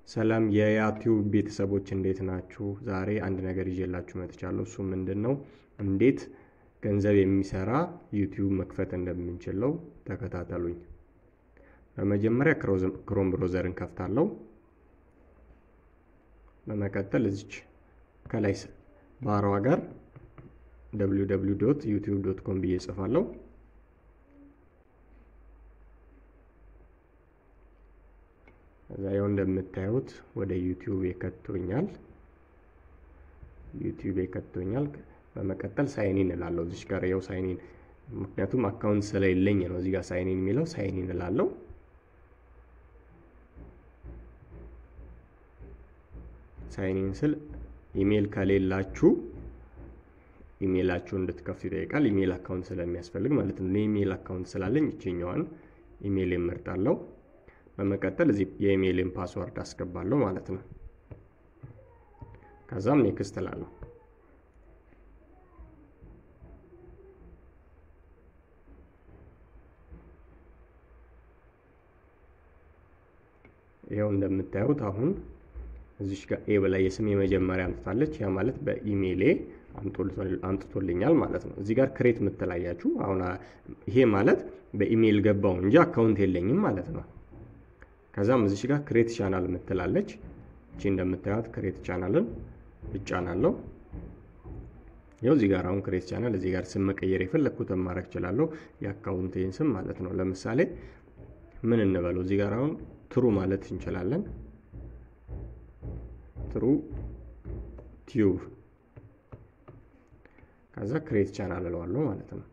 ሰላም የያቲዩብ ቤተሰቦች እንዴት ናችሁ? ዛሬ አንድ ነገር ይዤላችሁ መጥቻለሁ። እሱ ምንድን ነው? እንዴት ገንዘብ የሚሰራ ዩቲዩብ መክፈት እንደምንችለው ተከታተሉኝ። በመጀመሪያ ክሮም ብሮዘርን ከፍታለሁ። በመቀጠል እዚች ከላይ ባሯ ጋር www ዩቲዩብ ዶት ኮም ብዬ ጽፋለሁ። እዛ ያው እንደምታዩት ወደ ዩቲዩብ የከቶኛል። ዩቲዩብ የከቶኛል። በመቀጠል ሳይኒን እላለሁ። እዚች ጋር ያው ሳይኒን ምክንያቱም አካውንት ስለሌለኝ ነው እዚህ ጋር ሳይኒን የሚለው ሳይኒን እላለሁ። ሳይኒን ስል ኢሜል ከሌላችሁ ኢሜላችሁ እንድትከፍቱ ይጠይቃል። ኢሜል አካውንት ስለሚያስፈልግ ማለት ነው። ኢሜል አካውንት ስላለኝ ይችኛዋን ኢሜል እመርጣለሁ። በመቀጠል እዚህ የኢሜይልን ፓስወርድ አስገባለሁ ማለት ነው። ከዛም ኔክስት እላለሁ። ይኸው እንደምታዩት አሁን እዚሽ ጋር ኤ በላይ የስም የመጀመሪያ አምጥታለች። ያ ማለት በኢሜይሌ አምጥቶልኛል ማለት ነው። እዚህ ጋር ክሬት የምትላያችሁ አሁን ይሄ ማለት በኢሜይል ገባው እንጂ አካውንት የለኝም ማለት ነው። ከዛም እዚሽ ጋር ክሬት ቻናል የምትላለች እቺ እንደምታዩት ክሬት ቻናልን እጫናለሁ። ይኸው እዚህ ጋር አሁን ክሬት ቻናል እዚህ ጋር ስም መቀየር የፈለግኩትን ማድረግ እችላለሁ። የአካውንቴን ስም ማለት ነው። ለምሳሌ ምን እንበለው እዚህ ጋር አሁን ትሩ ማለት እንችላለን። ትሩ ቲዩብ ከዛ ክሬት ቻናል እለዋለሁ ማለት ነው።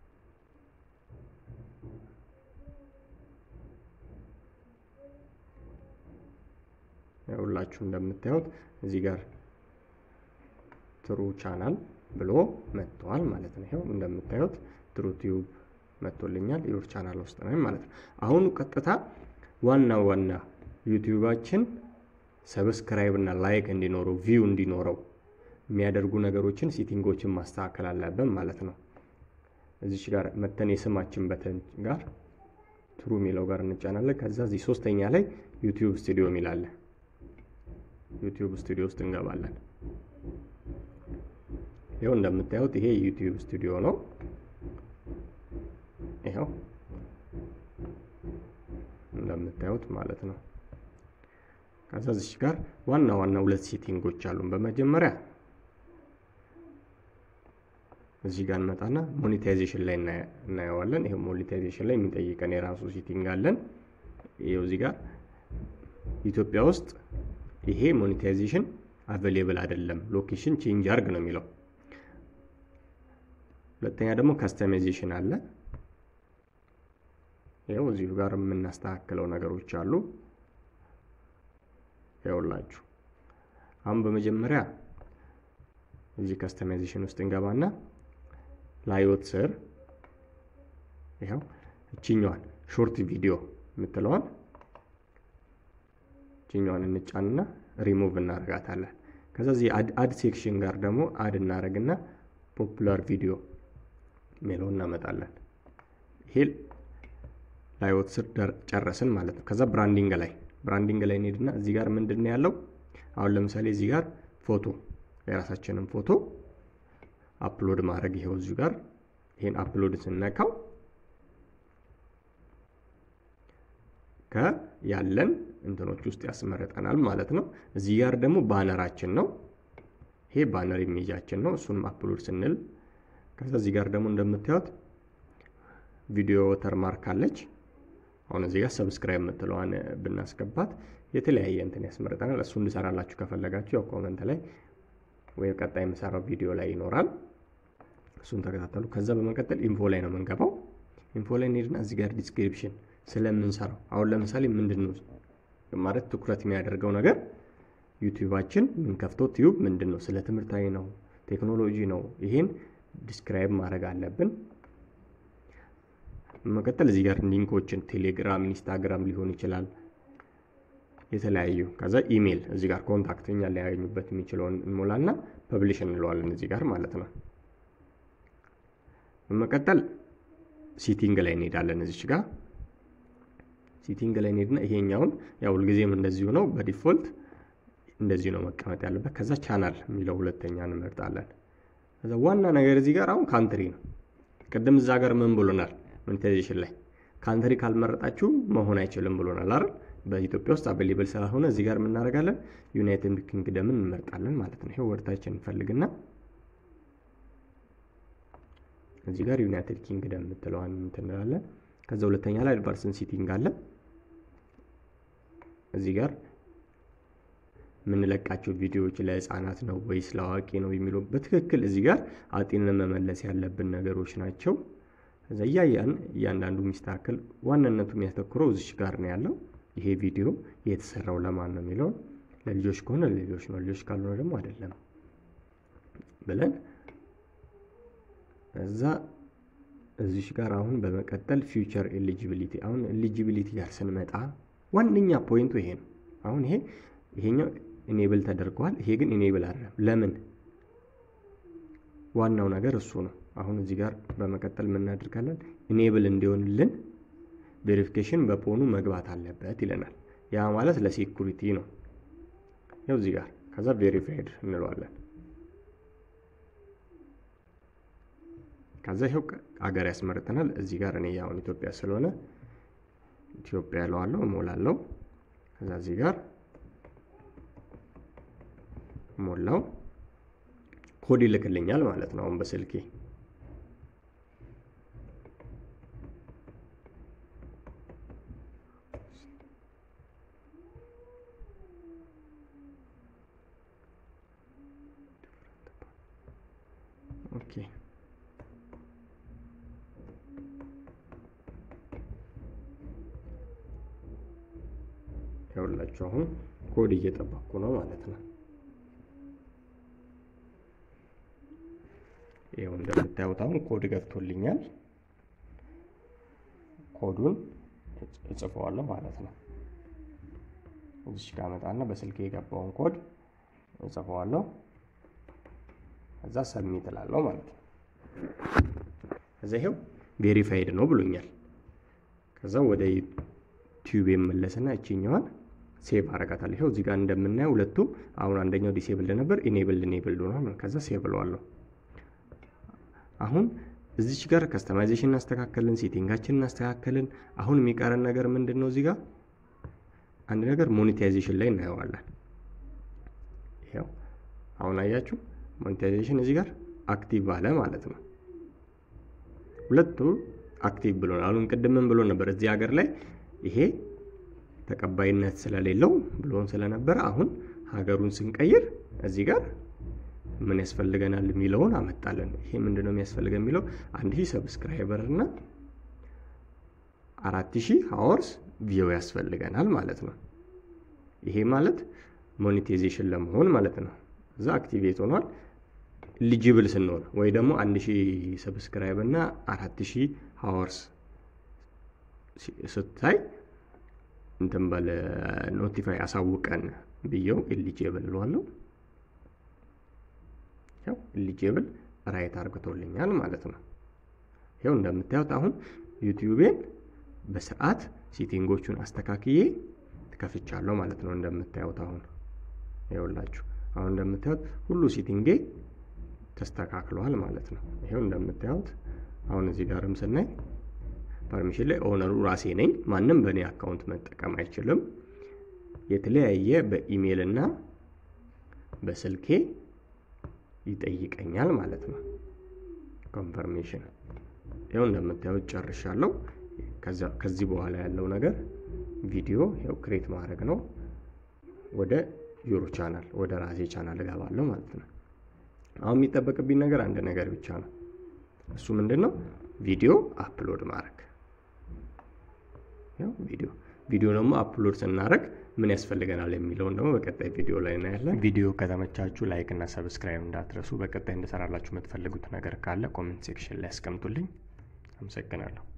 ሁላችሁ እንደምታዩት እዚህ ጋር ትሩ ቻናል ብሎ መጥተዋል ማለት ነው። ይኸው እንደምታዩት ትሩ ቲዩብ መጥቶልኛል። ዩር ቻናል ውስጥ ነው ማለት ነው። አሁኑ ቀጥታ ዋና ዋና ዩቲዩባችን ሰብስክራይብ እና ላይክ እንዲኖረው ቪው እንዲኖረው የሚያደርጉ ነገሮችን ሴቲንጎችን ማስተካከል አለብን ማለት ነው። እዚች ጋር መተን የስማችን በተን ጋር ትሩ የሚለው ጋር እንጫናለን። ከዛ እዚህ ሶስተኛ ላይ ዩቲዩብ ስቱዲዮ የሚላለ ዩቲዩብ ስቱዲዮ ውስጥ እንገባለን። ይኸው እንደምታዩት ይሄ ዩቲዩብ ስቱዲዮ ነው። ይኸው እንደምታዩት ማለት ነው። ከዛ እዚች ጋር ዋና ዋና ሁለት ሴቲንጎች አሉን። በመጀመሪያ እዚህ ጋር እንመጣና ሞኔታይዜሽን ላይ እናየዋለን። ይሄ ሞኔታይዜሽን ላይ የሚጠይቀን የራሱ ሴቲንግ አለን። ይሄው እዚህ ጋር ኢትዮጵያ ውስጥ ይሄ ሞኔታይዜሽን አቬሌብል አይደለም፣ ሎኬሽን ቼንጅ አርግ ነው የሚለው። ሁለተኛ ደግሞ ካስተማይዜሽን አለ። ይኸው እዚሁ ጋር የምናስተካክለው ነገሮች አሉ። ይኸውላችሁ አሁን በመጀመሪያ እዚህ ካስተማይዜሽን ውስጥ እንገባና ላዮት ስር ይኸው እችኛዋን ሾርት ቪዲዮ የምትለዋን እችኛዋን እንጫንና ሪሙቭ እናደርጋታለን። ከዛ እዚህ አድ ሴክሽን ጋር ደግሞ አድ እናደርግና ፖፑላር ቪዲዮ ሜለው እናመጣለን። ይሄ ላዮት ስር ጨረስን ማለት ነው። ከዛ ብራንዲንግ ላይ ብራንዲንግ ላይ እንሄድና እዚህ ጋር ምንድን ነው ያለው? አሁን ለምሳሌ እዚህ ጋር ፎቶ የራሳችንን ፎቶ አፕሎድ ማድረግ ይሄው እዚሁ ጋር ይሄን አፕሎድ ስነካው ከያለን እንትኖች ውስጥ ያስመረጠናል ማለት ነው። እዚህ ጋር ደግሞ ባነራችን ነው። ይሄ ባነር ኢሜጃችን ነው። እሱንም አፕሎድ ስንል ከዛ እዚህ ጋር ደግሞ እንደምታዩት ቪዲዮ ወተርማርክ አለች። አሁን እዚህ ጋር ሰብስክራይብ የምትለዋን ብናስገባት የተለያየ እንትን ያስመርጠናል። እሱ እንድሰራላችሁ ከፈለጋችሁ ያው ኮመንት ላይ ወይም ቀጣይ የምሰራው ቪዲዮ ላይ ይኖራል። እሱን ተከታተሉ። ከዛ በመቀጠል ኢንፎ ላይ ነው የምንገባው። ኢንፎ ላይ እንሄድና እዚህ ጋር ዲስክሪፕሽን ስለምንሰራው አሁን ለምሳሌ ምንድን ነው ማለት ትኩረት የሚያደርገው ነገር ዩቲዩባችን የምንከፍተው ቲዩብ ምንድን ነው፣ ስለ ትምህርታዊ ነው፣ ቴክኖሎጂ ነው። ይሄን ዲስክራይብ ማድረግ አለብን። በመቀጠል እዚህ ጋር ሊንኮችን ቴሌግራም፣ ኢንስታግራም ሊሆን ይችላል የተለያዩ ከዛ ኢሜል እዚህ ጋር ኮንታክት እኛ ሊያገኙበት የሚችለውን እንሞላና ፐብሊሽ እንለዋለን እዚህ ጋር ማለት ነው። በመቀጠል ሲቲንግ ላይ እንሄዳለን እዚች ጋር ሴቲንግ ላይ እንሄድና ይሄኛውን ያው ሁልጊዜም እንደዚሁ ነው በዲፎልት እንደዚህ ነው መቀመጥ ያለበት። ከዛ ቻናል የሚለው ሁለተኛ እንመርጣለን። ከዛ ዋና ነገር እዚህ ጋር አሁን ካንትሪ ነው። ቅድም እዛ ጋር ምን ብሎናል? ሞኔታይዜሽን ላይ ካንትሪ ካልመረጣችሁ መሆን አይችልም ብሎናል አይደል? በኢትዮጵያ ውስጥ አቬሌብል ስላልሆነ እዚህ ጋር የምናደርጋለን ዩናይትድ ኪንግደምን እንመርጣለን ማለት ነው። ይሄው ወርታችን እንፈልግና እዚህ ጋር ዩናይትድ ኪንግደም የምትለዋን እንትንላለን። ከዛ ሁለተኛ ላይ አድቫንስድ ሴቲንግ አለ። እዚህ ጋር የምንለቃቸው ቪዲዮዎች ለህፃናት ነው ወይስ ለአዋቂ ነው የሚለው በትክክል እዚህ ጋር አጢንን መመለስ ያለብን ነገሮች ናቸው። ከዛ እያያን እያንዳንዱ የሚስተካከል ዋናነቱ የሚያተኩረው እዚች ጋር ነው ያለው። ይሄ ቪዲዮ የተሰራው ለማን ነው የሚለውን ለልጆች ከሆነ ለልጆች ነው፣ ልጆች ካልሆነ ደግሞ አይደለም ብለን እዛ እዚች ጋር አሁን በመቀጠል ፊውቸር ኤሊጂቢሊቲ አሁን ኤሊጂቢሊቲ ጋር ስንመጣ ዋነኛ ፖይንቱ ይሄ ነው። አሁን ይሄ ይሄኛው ኢኔብል ተደርገዋል። ይሄ ግን ኢኔብል አይደለም። ለምን? ዋናው ነገር እሱ ነው። አሁን እዚህ ጋር በመቀጠል የምናደርጋለን ኢኔብል እንዲሆንልን ቬሪፊኬሽን በፖኑ መግባት አለበት ይለናል። ያ ማለት ለሴኩሪቲ ነው። ያው እዚህ ጋር ከዛ ቬሪፋይድ እንለዋለን። ከዛ ይኸው አገር ያስመርጠናል። እዚህ ጋር እኔ አሁን ኢትዮጵያ ስለሆነ ኢትዮጵያ እለዋለሁ፣ እሞላለሁ። ከዛ እዚህ ጋር ሞላው ኮድ ይልክልኛል ማለት ነው። አሁን በስልኬ ኦኬ ያውላችሁ አሁን ኮድ እየጠበቅኩ ነው ማለት ነው። ይኸው እንደምታዩት አሁን ኮድ ገብቶልኛል። ኮዱን እጽፈዋለሁ ማለት ነው። እዚች ጋር መጣና በስልክ የገባውን ኮድ እጽፈዋለሁ። ከዛ ሰሚት እላለሁ ማለት ነው። ከዛ ይኸው ቬሪፋይድ ነው ብሎኛል። ከዛ ወደ ዩቲዩብ የመለስና እችኛዋን ሴቭ አረጋታለሁ። ይኸው እዚህ ጋር እንደምናየው ሁለቱም አሁን አንደኛው ዲሴብልድ ነበር፣ ኢኔብልድ ኢኔብልድ ሆኗል። ከዛ ሴቭ እለዋለሁ። አሁን እዚች ጋር ከስተማይዜሽን እናስተካከልን፣ ሴቲንጋችን እናስተካከልን። አሁን የሚቀረን ነገር ምንድን ነው? እዚህ ጋር አንድ ነገር ሞኔታይዜሽን ላይ እናየዋለን። ይኸው አሁን አያችሁ ሞኔታይዜሽን እዚህ ጋር አክቲቭ አለ ማለት ነው። ሁለቱ አክቲቭ ብሎ አሁን ቅድምን ብሎ ነበር እዚህ ሀገር ላይ ይሄ ተቀባይነት ስለሌለው ብሎን ስለነበረ አሁን ሀገሩን ስንቀይር እዚህ ጋር ምን ያስፈልገናል የሚለውን አመጣለን። ይሄ ምንድነው የሚያስፈልገን የሚለው አንድ ሺህ ሰብስክራይበር እና አራት ሺህ ሀወርስ ቪው ያስፈልገናል ማለት ነው። ይሄ ማለት ሞኔታይዜሽን ለመሆን ማለት ነው። እዛ አክቲቬት ሆኗል። ኢሊጂብል ስንሆን ወይ ደግሞ አንድ ሺህ ሰብስክራይብ እና አራት ሺህ ሀወርስ ስታይ እንትን በለ ኖቲፋይ አሳውቀን ብየው ኢሊጂብል እለዋለሁ። ያው ኢሊጂብል ራይት አርግቶልኛል ማለት ነው። ይኸው እንደምታዩት አሁን ዩቲዩቤን በስርዓት ሴቲንጎቹን አስተካክዬ ትከፍቻለሁ ማለት ነው። እንደምታዩት አሁን ይኸውላችሁ አሁን እንደምታዩት ሁሉ ሴቲንጌ ተስተካክሏል ማለት ነው። ይኸው እንደምታዩት አሁን እዚህ ጋርም ስናይ ፐርሚሽን ላይ ኦነሩ ራሴ ነኝ። ማንም በእኔ አካውንት መጠቀም አይችልም። የተለያየ በኢሜይል እና በስልኬ ይጠይቀኛል ማለት ነው። ኮንፈርሜሽን ይኸው እንደምታዩት ጨርሻለሁ። ከዚህ በኋላ ያለው ነገር ቪዲዮ ይኸው ክሬት ማድረግ ነው። ወደ ዩሮ ቻናል ወደ ራሴ ቻናል እገባለሁ ማለት ነው። አሁን የሚጠበቅብኝ ነገር አንድ ነገር ብቻ ነው። እሱ ምንድን ነው? ቪዲዮ አፕሎድ ማድረግ። ያው ቪዲዮ ቪዲዮ ደግሞ አፕሎድ ስናደርግ ምን ያስፈልገናል የሚለውን ደግሞ በቀጣይ ቪዲዮ ላይ እናያለን። ቪዲዮ ከተመቻችሁ ላይክ እና ሰብስክራይብ እንዳትረሱ። በቀጣይ እንደሰራላችሁ የምትፈልጉት ነገር ካለ ኮሜንት ሴክሽን ላይ ያስቀምጡልኝ። አመሰግናለሁ።